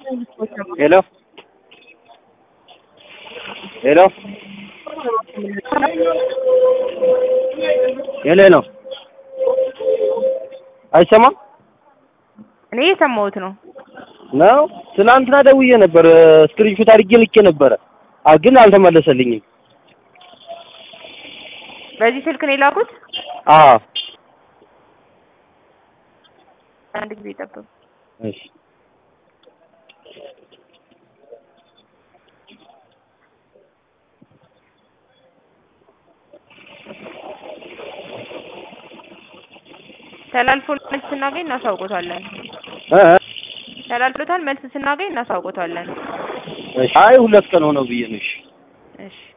ሄሎ ሄሎ ሄሎ ሄሎ አይሰማም እኔ የሰማሁት ነው። ነው። ትናንትና ደውዬ ነበር ስክሪንሾት አድርጌ ልኬ ነበረ አ ግን አልተመለሰልኝም። በዚህ ስልክ ነው የላኩት። አዎ አንድ ጊዜ ጠብቁ። እሺ ተላልፎ መልስ ስናገኝ እናሳውቆታለን። እ እ ተላልፎታል። መልስ ስናገኝ እናሳውቆታለን። እሺ አይ ሁለት ቀን ሆነው ብዬ ነው። እሺ እሺ